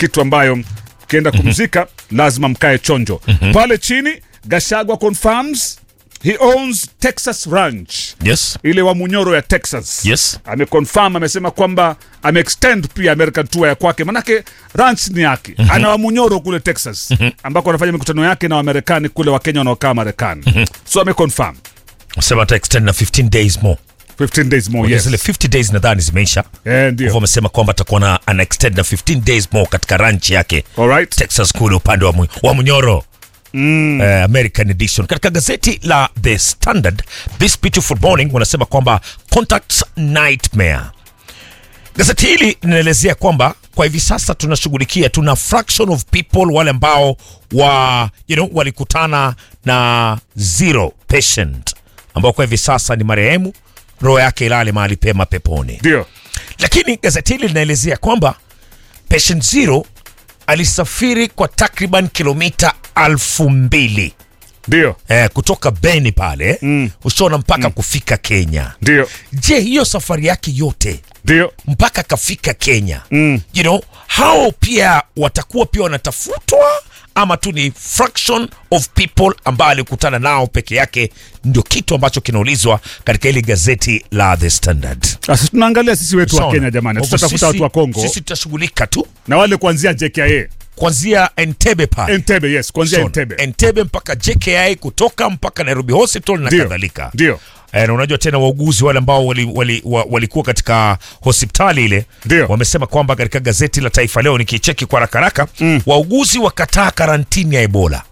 kitu ambayo ukienda kumzika lazima mkae chonjo pale chini gashagwa confirms he owns texas ranch yes ile wa munyoro ya texas Yes. ameconfirm amesema kwamba ameextend pia american tour ya kwake manake ranch ni yake ana wa munyoro kule texas ambako anafanya mikutano yake na wamarekani kule wakenya wanaokaa marekani so ameconfirm sema ata extend na 15 days more 15 days more yes. zile yes 50 days nadhani zimeisha Eh, hivyo ndio wamesema kwamba atakuwa na ana extend na 15 days more katika ranch yake alright texas kule upande wa, mu, wa munyoro Mm. Uh, american edition katika gazeti la the standard this beautiful morning wanasema kwamba contact nightmare gazeti hili linaelezea kwamba kwa hivi sasa tunashughulikia tuna fraction of people wale ambao wa you know, walikutana na zero patient ambao kwa hivi sasa ni marehemu roho yake ilale mahali pema peponi ndio lakini gazeti hili linaelezea kwamba patient zero alisafiri kwa takriban kilomita alfu mbili ndio eh, kutoka beni pale mm. ushona mpaka mm. kufika kenya ndio je hiyo safari yake yote ndio mpaka kafika kenya Mm. you know hao pia watakuwa pia wanatafutwa ama tu ni fraction of people ambao alikutana nao peke yake ndio kitu ambacho kinaulizwa katika hili gazeti la the standard sasa tunaangalia sisi wetu wa Sawa. kenya jamani Kwa hivyo tutatafuta sisi- watu wa kongo sisi tutashughulika tu na wale kuanzia jkia kuanzia entebe pale entebe yes kuanzia Sawa. entebe entebe mpaka jki kutoka mpaka nairobi hospital na Ndio. kadhalika ndio Eh, na unajua tena wauguzi wale ambao walikuwa wali, wa- walikuwa katika hospitali ile Ndio. wamesema kwamba katika gazeti la Taifa Leo nikicheki kwa haraka haraka mm. wauguzi wakataa karantini ya Ebola.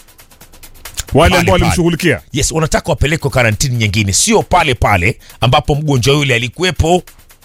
wale Pale, ambao pale. walimshughulikia Yes, wanataka wapelekwe karantini nyingine, sio pale pale ambapo mgonjwa yule alikuwepo.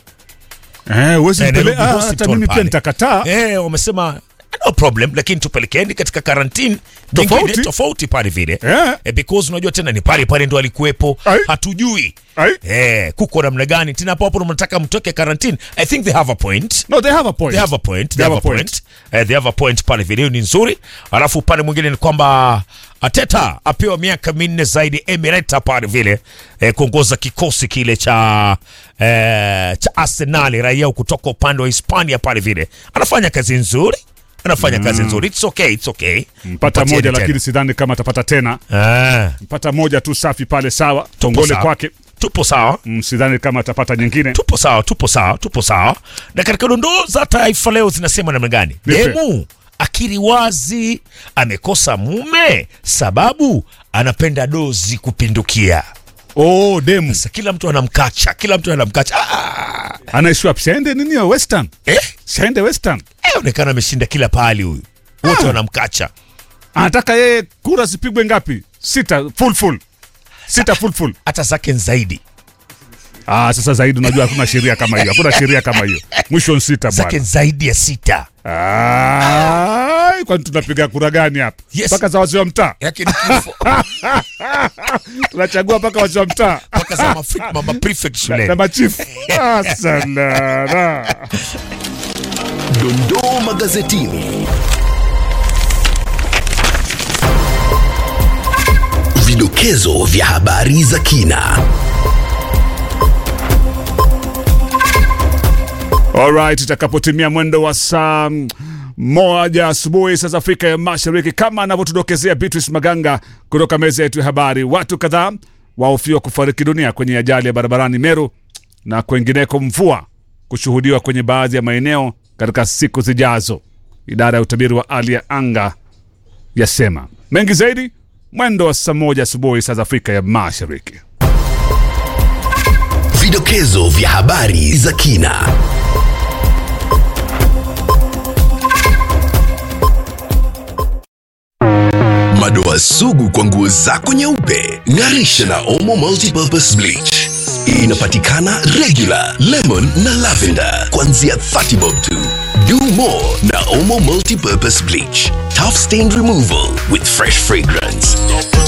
eh huwezi Eh, mpele- Nairobi ah, hata Hospital mimi pia pale. nitakataa Eh, wamesema no problem, lakini tupelekeni katika karantini Tofauti. nyingine tofauti pale vile Eh. eh, because unajua tena ni pale pale ndo alikuwepo, Ai. hatujui Ai. Eh, kuko namna gani tena hapo hapo mnataka mtoke karantini. I think they have a point. no they have a point They have a point. They have a point. Eh, they have a point pale video ni nzuri. Alafu upande mwingine ni kwamba Ateta apewa miaka minne zaidi Emireta pale vile eh, kuongoza kikosi kile cha eh, cha Arsenal raia kutoka upande wa Hispania pale vile. Anafanya kazi nzuri. Anafanya kazi nzuri. It's okay, it's okay. mpata Mpatieni moja tena. lakini sidhani kama atapata tena Ah, mpata moja tu safi pale sawa tongole sawa. kwake tupo sawa. Mm, sidhani kama atapata nyingine tupo sawa tupo sawa tupo sawa na katika dondoo za taifa leo zinasema namna gani Nipe. demu akiri wazi amekosa mume sababu anapenda dozi kupindukia oh demu sasa kila mtu anamkacha kila mtu anamkacha ah, anaishi wapi siaende nini ya western eh, siaende western eh, onekana ameshinda kila pahali huyu wote Ah. wanamkacha anataka yeye kura zipigwe ngapi sita full full sita full full hata zake ni zaidi ah sasa zaidi unajua hakuna sheria kama hiyo hakuna sheria kama hiyo mwisho ni sita zake bwana ni zaidi ya sita Ai, kwani tunapiga kura gani hapa Yes. mpaka za wazee wa mtaa yake ni kifo tunachagua mpaka wazee wa mtaa mpaka za mafri- mama prefect na shuleni machifu ah, salala. Dondoo magazetini. Vidokezo vya habari za kina. Alright, itakapotimia mwendo wa saa mm, moja asubuhi saa za Afrika ya Mashariki, kama anavyotudokezea Beatrice Maganga kutoka meza yetu ya habari, watu kadhaa wahofiwa kufariki dunia kwenye ajali ya barabarani Meru na kwengineko, mvua kushuhudiwa kwenye baadhi ya maeneo katika siku zijazo. Idara ya utabiri wa hali ya anga yasema mengi zaidi mwendo wa saa moja asubuhi saa za Afrika ya Mashariki. Vidokezo vya habari za kina. Madoa sugu kwa nguo zako nyeupe, ng'arisha na Omo Multipurpose Bleach. Inapatikana regular, lemon na lavender kuanzia 30 bob tu. Do more na Omo Multipurpose Bleach. Tough stain removal with fresh fragrance.